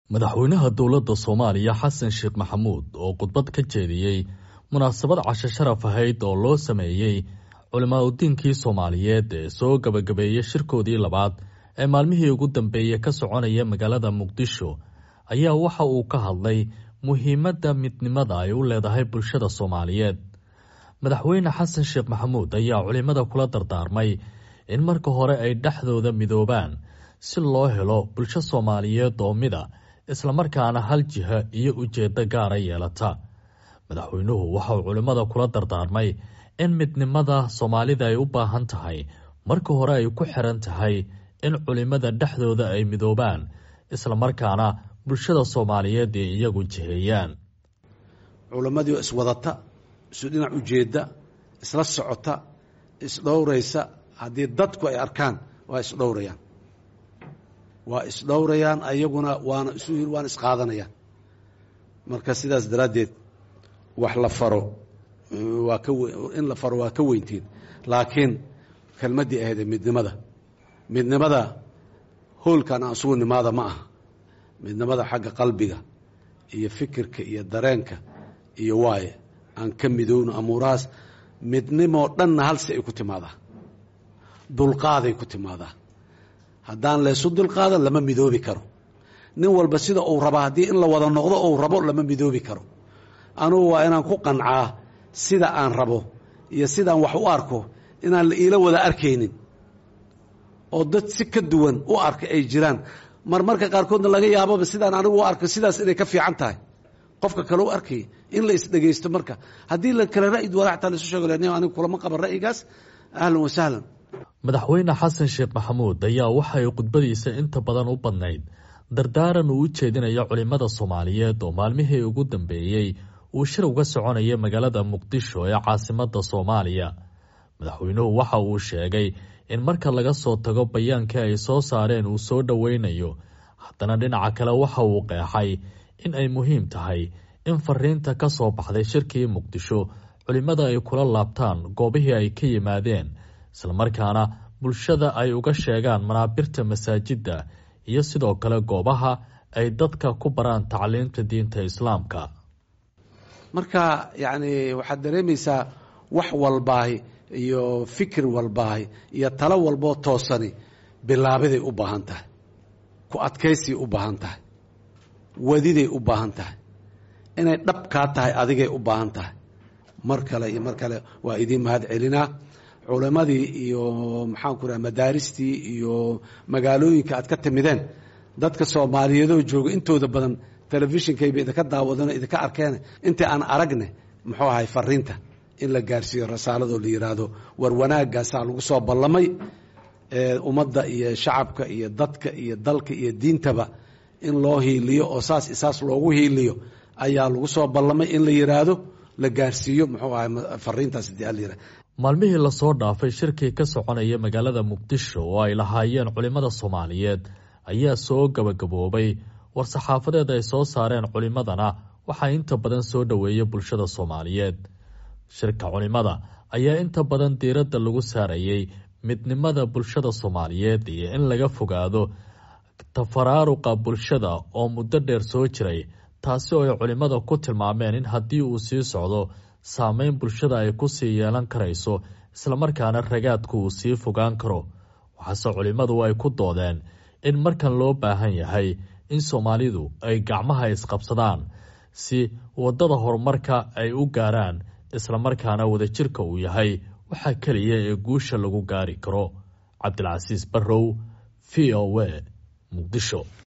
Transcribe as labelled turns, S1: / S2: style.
S1: madaxweynaha dowladda soomaaliya xasan sheekh maxamuud oo khudbad ka jeediyey munaasabad casho sharaf ahayd oo loo sameeyey culimaadudiinkii soomaaliyeed ee soo gabagabeeyey shirkoodii labaad ee maalmihii ugu dambeeyey ka soconaya magaalada muqdisho ayaa waxa uu ka hadlay muhiimadda midnimada ay u leedahay bulshada soomaaliyeed madaxweyne xasan sheekh maxamuud ayaa culimada kula dardaarmay in marka hore ay dhexdooda midoobaan si loo helo bulsho soomaaliyeed oo mida islamarkaana hal jiha iyo ujeeddo gaara yeelata madaxweynuhu waxa uu culimmada kula dardaarmay in midnimada soomaalida ay u baahan tahay marka hore ay ku xiran tahay in culimmada dhexdooda ay midoobaan islamarkaana bulshada soomaaliyeed ay iyagu jiheeyaan
S2: culammadii oo iswadata isu dhinac ujeedda isla socota isdhowraysa haddii dadku ay arkaan waa isdhowrayaan waa isdhowrayaan ayaguna waana isu waana isqaadanayaan marka sidaas daraaddeed wax la faro waa ka in la faro waa ka weyntiin laakiin kelmaddii ahaydee midnimada midnimada hoolkan aan isugu nimaada ma aha midnimada xagga qalbiga iyo fikirka iyo dareenka iyo waaye aan ka midowno amuurahaas midnimoo dhanna halsi ay ku timaadaa dulqaaday ku timaadaa haddaan laysu dulqaadan lama midoobi karo nin walba sida uu raba haddii in la wada noqdo uu rabo lama midoobi karo anugu waa inaan ku qancaa sida aan rabo iyo sidaan wax u arko inaan la iila wada arkaynin oo dad si ka duwan u arka ay jiraan marmarka qaarkoodna laga yaababa sidaan anigu u arko sidaas inay ka fiican tahay qofka kale u arkaya in la isdhegaysto marka haddii la kale ra'yi duwana xataa laisu sheego len anigu kulama qaban ra'yigaas ahlan wa sahlan
S1: madaxweyne xasan sheekh maxamuud ayaa waxa ay khudbadiisa inta badan u badnayd dardaaran uu u jeedinayo culimmada soomaaliyeed oo maalmihii ugu dambeeyey uu shir uga soconaya magaalada muqdisho ee caasimadda soomaaliya madaxweynuhu waxa uu sheegay in marka laga soo tago bayaankii ay soo saareen uu soo dhoweynayo haddana dhinaca kale waxa uu qeexay in ay muhiim tahay in fariinta ka soo baxday shirkii muqdisho culimmada ay kula laabtaan goobihii ay ka yimaadeen islamarkaana bulshada ay uga sheegaan manaabirta masaajidda iyo sidoo kale goobaha ay dadka ku baraan tacliimta diinta islaamka
S2: marka yacni waxaad dareemaysaa wax walbaahi iyo fikir walbaahi iyo talo walboo toosani bilaabiday u baahan tahay ku adkaysay u baahan tahay wadiday u baahan tahay inay dhabkaa tahay adigay u baahan tahay mar kale iyo mar kale waa idiin mahad celinaa culammadii iyo maxaanku raha madaaristii iyo magaalooyinka aad ka timideen dadka soomaaliyeedoo jooga intooda badan telefishinkayba idinka daawadano idinka arkeen intii aan aragne muxuu ahay fariinta in la gaarsiiyo rasaaladoo la yidhaahdo war wanaagaasaa lagu soo ballamay ummadda iyo shacabka iyo dadka iyo dalka iyo diintaba in loo hiiliyo oo saas isaas loogu hiiliyo ayaa lagu soo ballamay in la yidhaahdo la gaarsiiyo muxuu ahay fariintaas hadii ala yihahdo
S1: maalmihii lasoo dhaafay shirkii ka soconaya magaalada muqdisho oo ay lahaayeen culimmada soomaaliyeed ayaa soo gabagaboobay war-saxaafadeed ay soo saareen culimmadana waxaa inta badan soo dhoweeya bulshada soomaaliyeed shirka culimmada ayaa inta badan diiradda lagu saarayey midnimada bulshada soomaaliyeed iyo in laga fogaado tafaraaruqa bulshada oo muddo dheer soo jiray taasi oo ay culimmada ku tilmaameen in haddii uu sii socdo saameyn bulshada ay ku sii yeelan karayso islamarkaana ragaadku uu sii fogaan karo waxaase culimmadu ay ku doodeen in markan loo baahan yahay in soomaalidu ay gacmaha isqabsadaan si waddada horumarka ay u gaaraan islamarkaana wadajirka uu yahay waxaa keliya ee guusha lagu gaari karo cabdilcasiis barrow v o a muqdisho